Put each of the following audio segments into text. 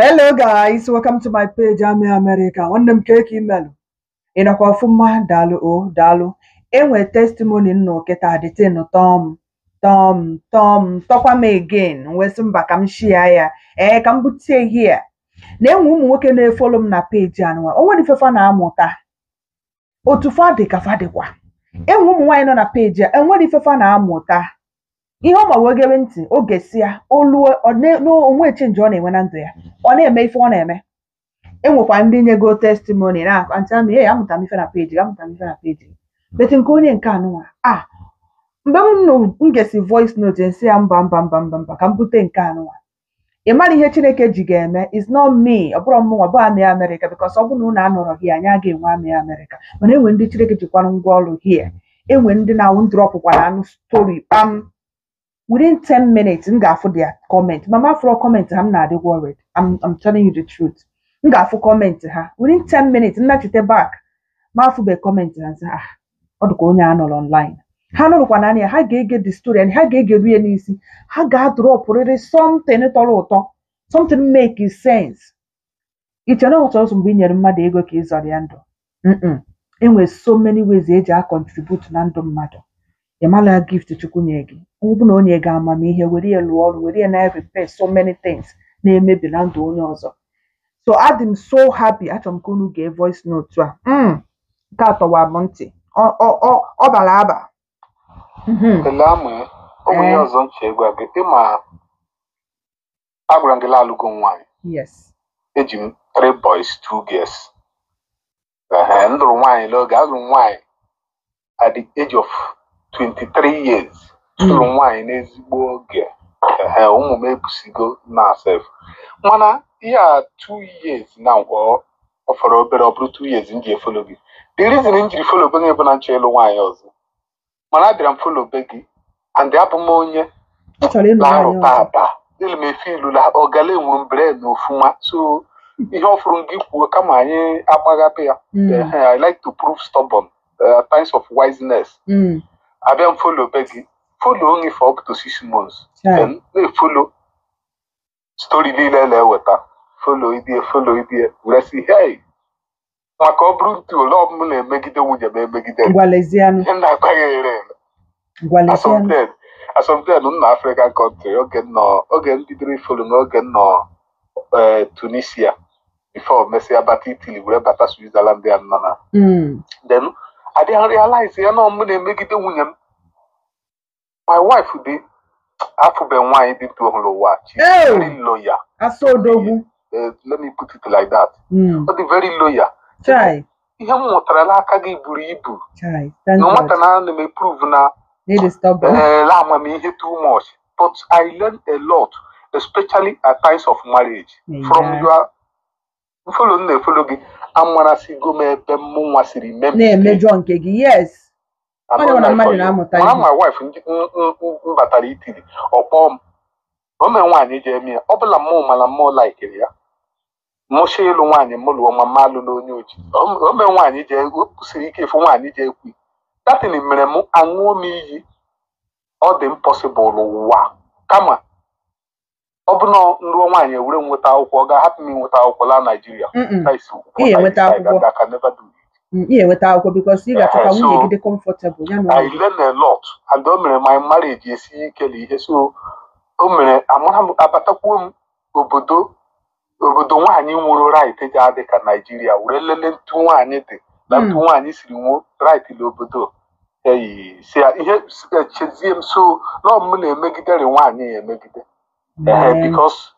Hello guys, welcome to my page Ami America. Nwanne m keki imelụ. Ị nọkwa ọfụma daalụ o daalụ. Enwe testimony nnụ kịta dịtịnụ tọm tọm tọm tọkwa m again wee sị mba ka m shia ya ee ka m butie here na-enwe ụmụ nwoke na-efolo m na peji anụwa o nwere ifefa na-amụta otu fa dị ka fa dịkwa enwe ụmụ nwaanyị nọ na peji a enwere ifefa na-amụta ihe ọ ma wee gere ntị oge si ya oluo ọ na- na- onwe chenji ọ na-enwe na ndụ ya ọ na-eme ife ọ na-eme enwekwa ndị nyego testimony na antị amị ee amụta m ife na peji amụta m ife na peji beti nke onye nke anụnwa a mgbe m nụ m gesi voice note nsị ya mba mba mba mba mba ka m bute nke anụnwa ị mara ihe chineke ji ga-eme is not me ọ bụrụ mụnwa bụ amị amerịka bikos ọ bụ na unu anọrọ hie anyị aga enwe amị amerịka mana enwe ndị chineke jikwanụ ngwa ọrụ hie enwe ndị na-awụ ndrọpụkwa na anụ stori kpam within 10 minutes m ga-afụ their comment mama afro comment ha m na-adị worried I'm, I'm telling you the truth m ga-afụ comment ha within 10 minutes m nachite back ma afụbe comment ha nsị ah ọ dịka onye a nọrọ online ha nụrụkwa na anya ha ga-ege the story and ha ga-egeru ya n'isi ha ga-adrọpụrịrị something tọrọ ụtọ something make sense iche na ọtọ ọsọ mgbe i nyere mmadụ ego ka ị zọrọ ya ndụ Mm-mm. enwere so many ways eji a contribute na ndụ mmadụ ị mala gift chukwu nye gị ọ bụ na onye ga amamihe were ya lụọ ọrụ were ya na repair so many things na-emebi na ndụ onye ọzọ so adị m so happy achọrọ m ka unu gee voice note a Mm, nke a tọwa m ntị ọ ọ- ọ- ọ bara aba Mhm. Ele amụ ya, ọ bụ ihe ee ọzọ m chee gwa gị ịma agwara m gị laalụgo m nwaanyị yes eji m three boys two girls Ehe, m lụrụ nwaanyị n'oge alụrụ m nwaanyị at the age of 23 years lụrụ Mm, m nwaanyị n'ezigbo oge Ehe, ụmụ m ebusigo na sef mana ihe a two years na ọ ọ fọrọ obere ọ bụrụ two years m ji efolo gị the reason m jiri folo be gị bụ na nchọ ịlụ nwaanyị ọzọ mana abịara m folo be gị and abụ m onye ọ chọrọ ịlụ nwaanyị na-arụta ọzọ aba ele m efe ilu la ọgala enwere mbere na ofuma so ihe ọ fụrụ gị kwuo kama anyị agbaghape ya Mm, Ehe, I like to prove stubborn uh, times of wiseness mm, abịa m folo be gị folo only for up to six months chai. then na-efolo stori niile na-eweta folo idie folo idie were sị hey maka ọ bụrụ ntu ole ọbụla na-emegide nwunye m emegide m. ngwalezianụ ihe na-akwaghị ere ere ngwalezianụ asọmpen asọmpen m na African country oge m nọ oge m bidoro ifolo n'oge m nọ eh, Tunisia before mesịa bata Italy were bata Switzerland ya nọ na Mm, then I didn't realize ya na ọmụ na-emegide nwunye m my wife dị afụbe nwaanyị dị ntu ọhụrụ ụwa she's Ew! very loyal asa odogwu Eh, let me put it like that Mm, ọ dị very loyal chai ihe m mụtara n'aka gị buru ibu chai thank na God nwata na ana m eprove na need is stubborn uh, amamihe too much but I learned a lot especially at times of marriage from yeah. your mfolo m na-efolo gị amarasigo m ebe mụnwa siri mee mistake na-emejọ nke gị yes I'm onye not na like mmadụ for you na-amụta mana ihe my wife ndị m m- m- m batara itiri ọkpọ m o mee nwaanyị ji eme ya ọ bụla mmụ mana mmụọ laikiri ya mụcha ịlụ nwaanyị m lụọ ma mma alụla onye oji o o mee nwaanyị ji o kwụsịrị ike ịfụ nwaanyị ji ekwu datin mere m aṅụọ m iyi ọ dị impossible ụwa kama ọ bụ na nrụọ nwaanyị ewere m nweta akwụkwọ ọ ga-ahapụ m inweta akwụkwọ laa Naijiria Mm-mm. that is ị what I ga-enweta decide akwụkwọ and I can never do it. Mm, ị ga-enweta akwụkwọ bikos ị ga-achọ ka Ehe, nwunye gị so dị comfortable ya na I ụlọ learn a lot and o mere my marriage esi ike na ihe so o mere amara m abatakwuo m obodo obodo nwaanyị nwere right ji adị ka Naijiria were lele ntu nwaanyị dị na ntu Mm, nwaanyị siri nwuo right n'obodo eyi si ya ihe s- echezie m so na ọ m na-emegidere nwaanyị ya emegide ehe man. because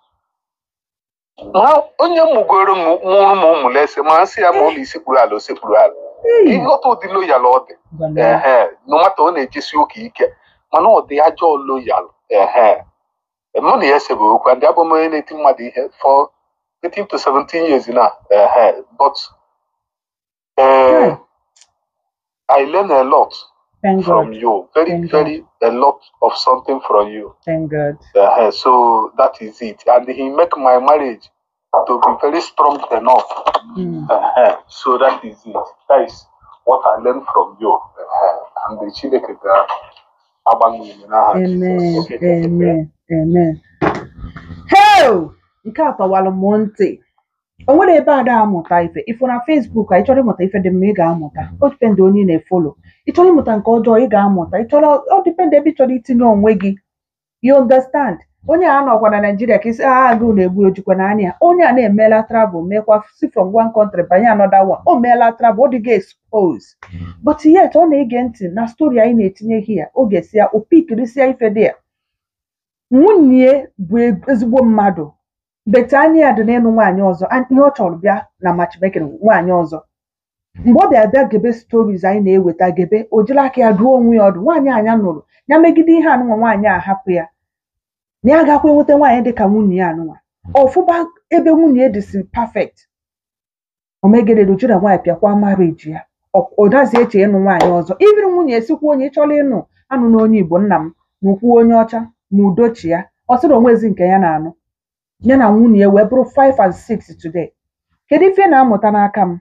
nwa onye mụgoro m mụrụ m ụmụ lese ma nsị ya ma ụlọ isekpuru ala osekpuru ala Hey, ịghọta ụdị loyal ọ dị ngwale. ehe no matter ọ na-ejesi ụka ike mana ọ dị ajọ loyal ehe mụ na ya esebe okwu and abụ m onye na-eti mmadụ ihe for 18 to 17 years na ehe but Chai, uh, I learn a lot thank from God. you very Thank God. very a lot of something from you Thank God. uh, so that is it and he make my marriage to be very strong enough Mm. uh, so that is it that is what I learned from you uh, and the Chineke ga agbanwe n'aha Jizọs Amen. oge ga-emepe Amen. Amen. Hey! nke a tọwalụ m ntị o nwere ebe ada amụta ife ifụ na Facebook a ị chọrọ ịmụta ife dị mma ị ga-amụta o dipendị onye ị na-efolo ị chọrọ ịmụta nke ọjọọ ị ga-amụta ị chọrọ ọ dipendị ebe ị chọrọ itinye onwe gị you understand onye a nọkwa na Naijiria ka isi agha agụụ na-egbu ojikwa n'anya onye a na-emela travel mekwa si from one country banye another one o meela travel ọ dịga expose but yet ọ na-ege ntị na stori anyị na-etinye hia oge si ya o pikirisia ife dị ya nwunye bụ ezigbo mmadụ bete anya ya dị n'ịnụ nwaanyị ọzọ and ihe ọ chọrọ bịa na matchmaking nwaanyị ọzọ mgbe ọ bịa bịa gebe stories anyị na-eweta gebe o jiri aka ya duo onwe ya ọdụ nwaanyị anya nụrụ ya megide ihe anụnwa nwaanyị a hapụ ya na ya agakwa enweta nwaanyị dị ka nwunye ya anụnwa ọfụba ebe nwunye dị si perfect omegede doju na nwaanyị pịakwa marriage ya ọ- ọ dazi eche ịnụ nwaanyị ọzọ ibiri nwunye esikwa onye chọrọ ịnụ anụ na onye igbo nna m na ukwu onye ọcha ma udochi ya ọ sịrị onwezi nke ya na-anụ ya na nwunye ya wee bụrụ 5 and 6 today kedu ife ị na-amụta n'aka m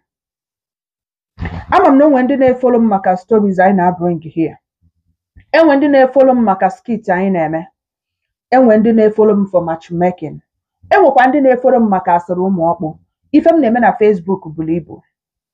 ama m na enwe ndị na-efolo m maka stories anyị na-abring here enwe ndị na-efolo m maka skit anyị na-eme enwe ndị na-efolo m for matchmaking enwekwa ndị na-efolo m maka asịrị ụmụ ọkpụ ife m na-eme na Facebook buru ibu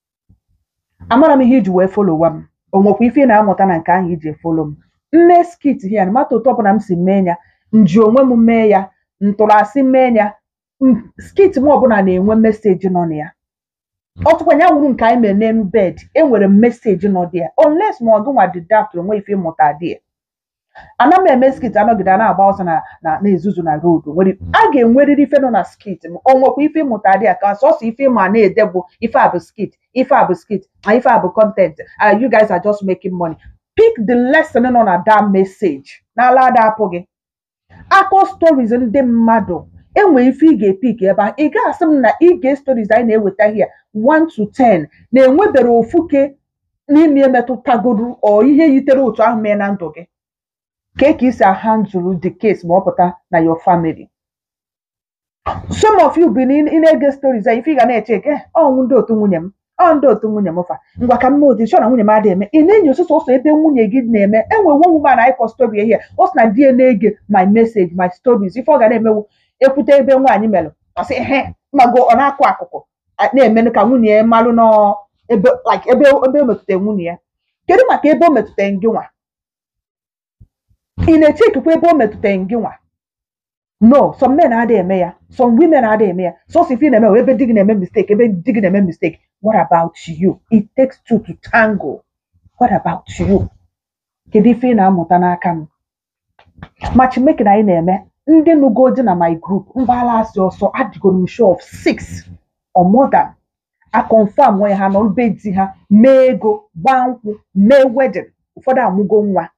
amara m ihe iji wee folowa m o nwekwa ife ị na-amụta na nke ahụ iji efolo m mme skit hia na mata otu ọbụla m si mee ya nji onwe m mee ya ntụrụ asị mee ya m- skit m ọbụla na-enwe meseji nọ na ya ọtụkwa ya wuru nke anyị mere n'elu bed enwere m meseji nọ dị ya unless ma ọ gị nwa dị daft onwe ife ịmụta dị ya ana m eme skit anọgide a na-agba ọsọ na na na-ezuzu na road nwere a ga-enwerịrị ife nọ na skit m o nwekwa ife ịmụta dị ya ka sọsọ ife ịma na-ede bụ ife a bụ skit ife a bụ skit na ife a bụ content uh, you guys are just making money pick the lesson nọ na that message n'ala ada apụghị akọ stories ndị mmadụ enwe ife ị ga-epik ebe a ị ga-asị m na ige stories anyị na-eweta here 1 to 10 na-enwebere ofuke n'ime emetụtagodu ọ ihe yitere otu ahụ mee na ndụ gị ka ka isi ahandụrụ the case ma ọ pụta na your family some of you bi na ị na-ege stories a ife ị ga na-eche eke ọnwụ ndị otu nwunye m ọ ndị otu nwunye m fa ngwa ka m mee ụdị chọ na nwunye m adịghị eme ị na-enyo sọsọ ọsọ ebe nwunye gị na-eme enwe one woman anyị kọ story ehie ọ sị na di ya na-ege my message my stories ife ọ ga na-emewu ekwute ebe nwaanyị melụ ọ sị he mago ọ na-akụ akụkụ a- na-eme ka nwunye ya malụ nọ ebe like ebe ebe o metụtara nwunye ya kedu maka ebe o metụtara gị nwa ị na-echekwa ebe o metụtara gị nwa no some men adịghị eme ya some women adịghị eme ya sọsọ ife ị na-eme wụ ebe di gị na-eme mistake ebe di gị na-eme mistake what about you it takes two to tango what about you kedu ife ị na-amụta n'aka m matchmaking anyị na-eme ndị nụgo di na my group mgbalasị ọsọ adịgo m show of six or more than a confirm nwee ha nọ be di ha mee ego gbaa nkwụ mee wedding ụfọdụ amụgo nwa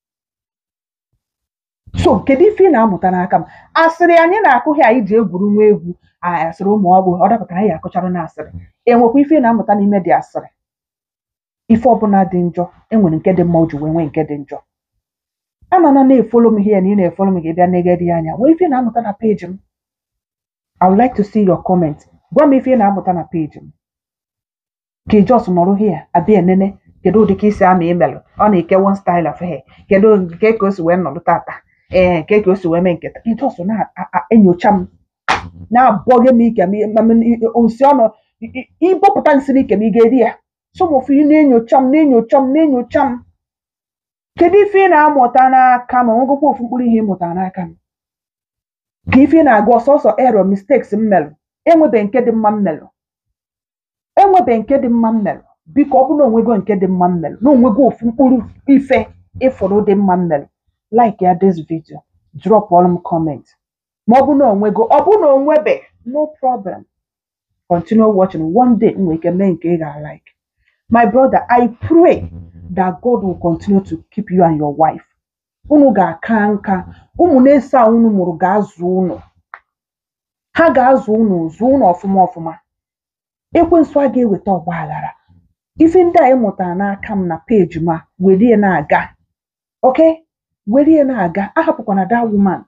so kedu ife ị na-amụta n'aka m asịrị anyị na-akụghị anyị ji egwuru nwa egwu a- asịrị ụmụ ọgbụ ọ dapụtara anyị akụchara na asịrị enwekwa ife ị na-amụta n'ime dị asịrị ife ọbụla dị njọ enwere nke dị mma o ji wee nwee nke dị njọ anọna na-efolo m ihe na ị na-efolo m ga-ebịa negedi anya nwee ife ị na-amụta na peji m I would like to see your comment gwa m ife ị na-amụta na peji m ka ijos nọrọ hia abịa enene kedu ụdị ka isi ama imelụ ọ na-eke one style of hair kedu nke ka o si wee nọdụ tata ee nke ka o si wee mee nketa ijos na-enyocha m na-abọghị m ike m ma m- i- nsị ọnụ i- i- ịbọpụta nsị n'ike m ị ga-eri ya sọmọfụ ị na-enyocha m na-enyocha m na-enyocha m kedu ife ị na-amụta n'aka m onwegokwa ofu mkpụrụ ihe ịmụta n'aka m ka ife ị na-agụ ọsọsọ ero mistakes m melụ enwebe nke dị mma m melụ enwebe nke dị mma m melụ biko ọ bụrụ na onwego nke dị mma m melụ na onwego ofu mkpụrụ ife ịfụrụ dị mma m melụ like ya this video drop all m comment ma ọ bụ na onwego ọ bụ na onwebe no problem continue watching one day m nwere ike mee nke ị ga-like my brother i pray that god will continue to keep you and your wife unu ga-aka nka ụmụ na-eso a unu mụrụ ga-azụ unu ha ga-azụ unu zụọ unu ọfụma ọfụma ekwensu a ga-eweta ọgba aghara ife ndị a ịmụtara n'aka m na peji m a were ya na-aga ok were ya na-aga ahapụkwana that woman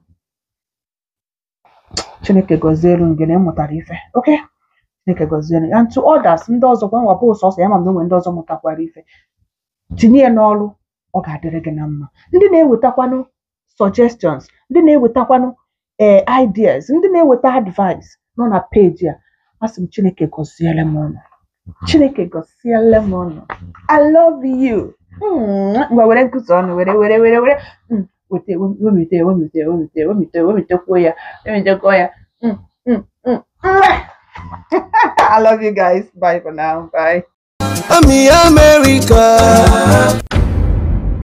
chineke gọzielu gị na ịmụtara ife ok chineke gọzielu and to others ndị ọzọ kwa nwapụ sọsọ ya ma mgbe ndị ọzọ mụtakwara ife tinye ya n'ọrụ ọ ga-adịrị gị na mma ndị na-ewetakwanụ suggestions ndị na-ewetakwanụ ee ideas ndị na-eweta advice nọ na peji a asị m chineke gọziele m ụnụ chineke gọziele m ụnụ i love you Mm, ngwa were nkụzi ọnụ were were were were Mm, wete wemite wemite wemite wemite wemitekwuo ya wemitekwuo ya Mm, mm, mm. Mwah! I love you guys. Bye for now. Bye. I'm in America.